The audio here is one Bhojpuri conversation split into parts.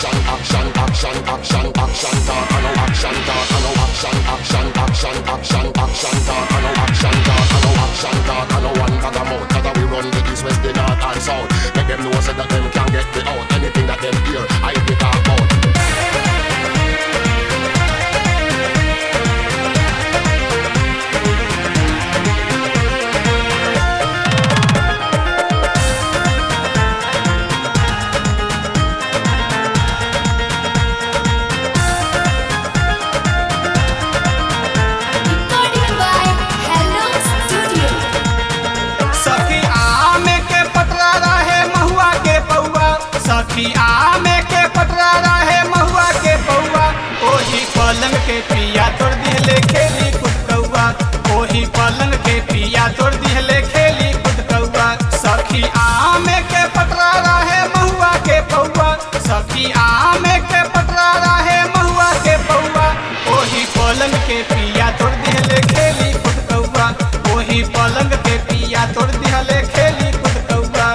action, action, action, action, action, talk, I know action, talk, I know action, action, action, action, action, talk, I know action, talk, I know action, talk, I know one for the mouth, cause we run the east, west, the north and south. Make them know so that them can get me out. Anything that them hear, I be talk about. Recording by Hello Studio. सखी आमे के पटरा रहे महुआ के पौआ सखी आमे के पटरा रहे महुआ के पौआ ओही पलंग के पिया तोड़ दिहले खेली कुद कौआ ओही पलंग के पिया तोड़ दिहले खेली कुद कौआ सखी आमे के पटरा रहे महुआ के पौआ सखी आमे के पटरा रहे महुआ के पौआ ओही पलंग के पिया तोड़ दिहले खेली कुद कौआ ओही पलंग के पिया तोड़ दिहले खेली कुद कौआ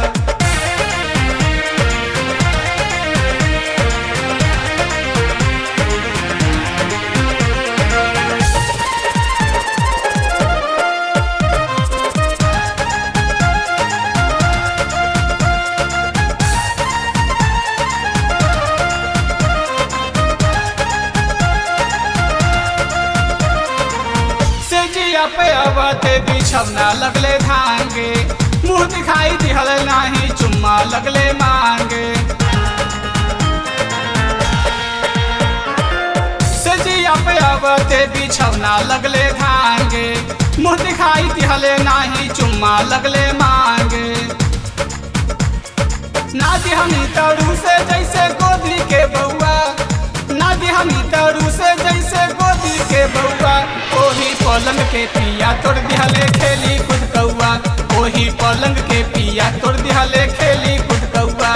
से जिया पे अबते बिछवना लगले धांगे मुंह दिखाई दिहल नाही चुम्मा लगले मांगे से जिया पे अबते बिछवना लगले धांगे मुंह दिखाई दिहले नाही चुम्मा लगले मांगे नादी हमी तरू से जैसे गोदी के बउआ नादी हमी तरू से जैसे गोदी के बउआ ओही पलंग के पिया तोड़ दिहले खेली कुद कौआ ओही पलंग के पिया तोड़ दिहले खेली कुद कौआ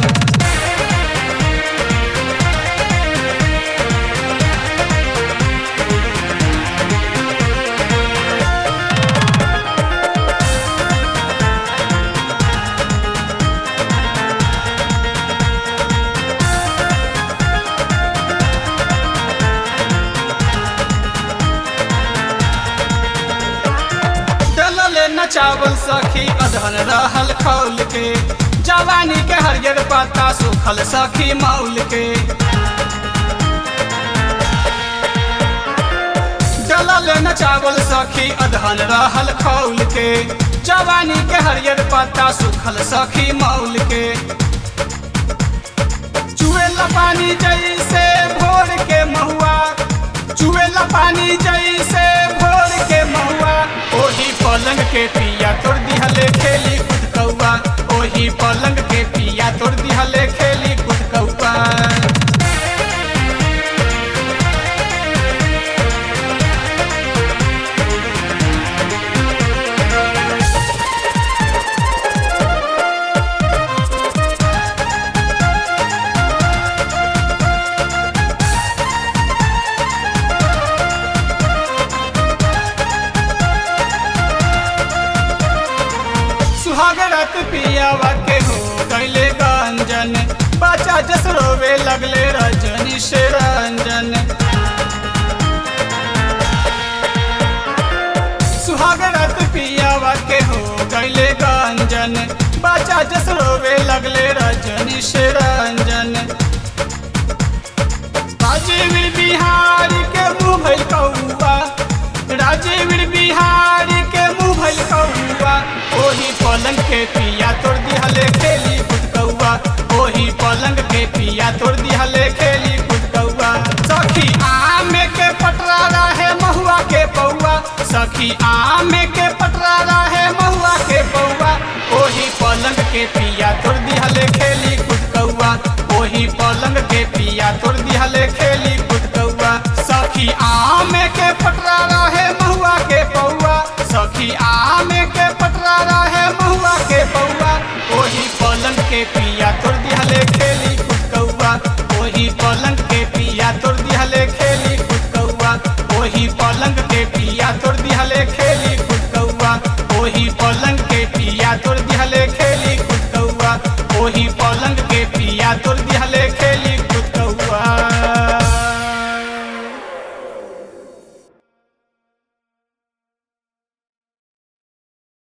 डलले न चावल सखी अधन रहल खौल के जवानी के हरियर पत्ता सुखल सखी मौल के डलले न चावल सखी अधन रहल खौल के जवानी के हरियर पत्ता सुखल सखी मौल के चुएला पानी जैसे भोर के महुआ चुएला पानी जैसे भोर के महुआ ओही पलंग के पिया तोड़ दिहले खेली कुद कौआ ओही पलंग के पिया तोड़ दिहले खेली कुद कौआ सुहागरत पियावा के हो गैले गंजन बच्चा जस रोवे लगले रजनी से रंजन सुहागरत पियावा के हो गैले गंजन बच्चा जस रोवे लगले रजनी से रंजन राजीव बिहारी के मुँह भइल कौआ राजीव बिहारी के मुँह भइल कौआ ओही पलंग के पिया तोड़ दिहले खेली कुद कौआ ओही पलंग के पिया तोड़ दिहले खेली कुद कौआ सखी आमे के पटरा रहे महुआ के पौआ सखी आमे के पटरा रहे महुआ के पौआ ओही पलंग के पिया तोड़ दिहले खेली कुद कौआ ओही पलंग के पिया तोड़ दिहले खेली कुद कौआ सखी आमे के पटरा रहे महुआ के पौआ सखी आमे के पटरा रहे महुआ के पौआ ओही पलंग के पिया तोड़ दिहले खेली कुद कौआ ओही पलंग के पिया तोड़ दिहले खेली कुद कौआ ओही पलंग के पिया तोड़ दिहले खेली कुद कौआ ओही पलंग के पिया तोड़ दिहले खेली कुद कौआ ओही पलंग के पिया तोड़ दिहले